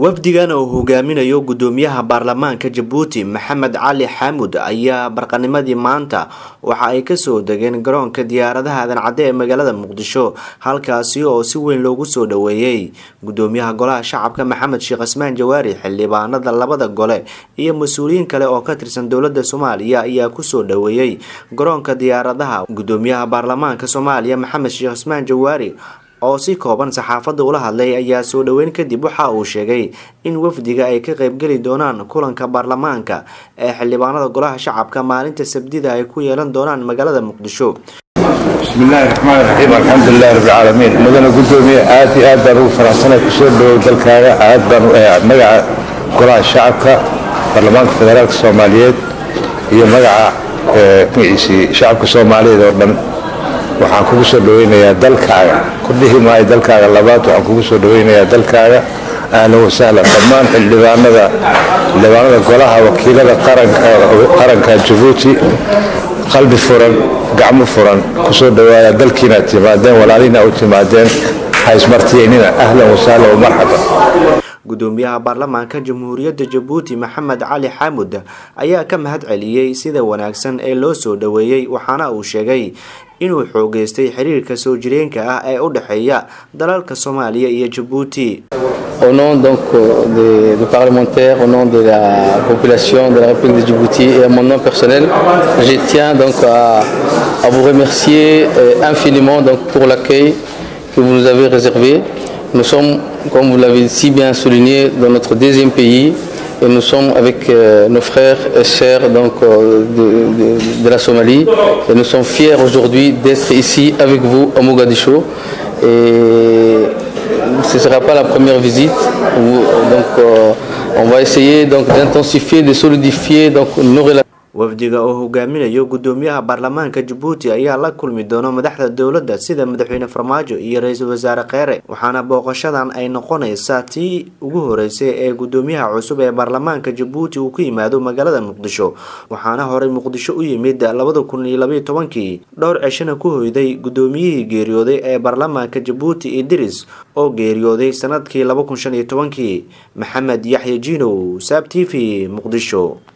wafdigan oo hogaaminayo gudoomiyaha baarlamaanka jabuuti maxamed cali xaamud ayaa barqanimadii maanta waxa ay kasoo degeen garoonka diyaaradaha adancadde ee magaalada muqdisho halkaasi oo si weyn loogu soo dhoweeyey gudoomiyaha golaha shacabka maxamed sheekh cismaan jawaari xildhibaanada labada gole iyo mas-uuliyiin kale oo ka tirsan dowlada soomaaliya ayaa kusoo dhoweeyey garoonka diyaaradaha gudoomiyaha baarlamaanka soomaaliya maxamed sheekh cismaan jawaari oo si kooban saxaafadda ula hadlay ayaa soo dhoweyn kadib waxa uu sheegay in wafdiga ay ka qaybgeli doonaan kulanka baarlamaanka ee xildhibaanada golaha shacabka maalinta sabdida ay ku yeelan doonaan magaalada muqdisho bismillahi raxmaani raxiim alxamdulilahi rabbilcaalamiin mudana gudoomiye aad iyo aad baan ugu faraxsanay kusoo dhawow dalkaaga aad baan magaca golaha shacabka baarlamaanka federaalka soomaaliyeed iyo magaca magaciisii shacabka soomaaliyeed oo dhan waxaan kugu soo dhaweynayaa dalkaaga ku dhihi maayo dalkaaga labaad waxaan kugu soo dhaweynayaa dalkaaga ahlan wasahlan dhammaan xildhibaanada xildhibaanada golaha wakiilada qaranka jabuuti qalbi furan gacmo furan kusoo dhawaaya dalkiinaad timaadeen walaalina u timaadeen haismartiyeynina ahlan wasahlan wamarxaban gudoomiyaha baarlamaanka jamhuuriyadda jabuuti maxamed cali xaamud ayaa ka mahad celiyey sida wanaagsan ee loo soo dhoweeyey waxaana uu sheegay inuu xoogeystay xiriirka soo jireenka ah ee u dhexeeya dalalka soomaaliya iyo jabuuti Au nom donc des, des, parlementaires, au nom de la population de la République de Djibouti et à mon nom personnel, je tiens donc à, à vous remercier infiniment donc pour l'accueil que vous nous avez réservé. Nous sommes, comme vous l'avez si bien souligné, dans notre deuxième pays et nous sommes avec euh, nos frères et sœurs donc, euh, de, de, de, la Somalie et nous sommes fiers aujourd'hui d'être ici avec vous à Mogadiscio. Et ce ne sera pas la première visite. Donc, euh, on va essayer d'intensifier, de solidifier donc, nos relations. wafdiga oo hogaaminayo gudoomiyaha baarlamaanka jabuuti ayaa la kulmi doona madaxda dowladda sida madaxweyne farmaajo iyo ra-iisul wasaare kheere waxaana booqashadan ay noqonaysaa tii ugu horeysay ee gudoomiyaha cusub ee baarlamaanka jabuuti uu ku yimaado magaalada muqdisho waxaana horey muqdisho u yimid labada kun iyo labaiyo tobankii dhowr ceshana ku hoyday gudoomiyihii geeriyooday ee baarlamaanka jabuuti idris oo geeriyooday sanadkii laba kun shan iyo tobankii maxamed yaxya jinow saab t v muqdisho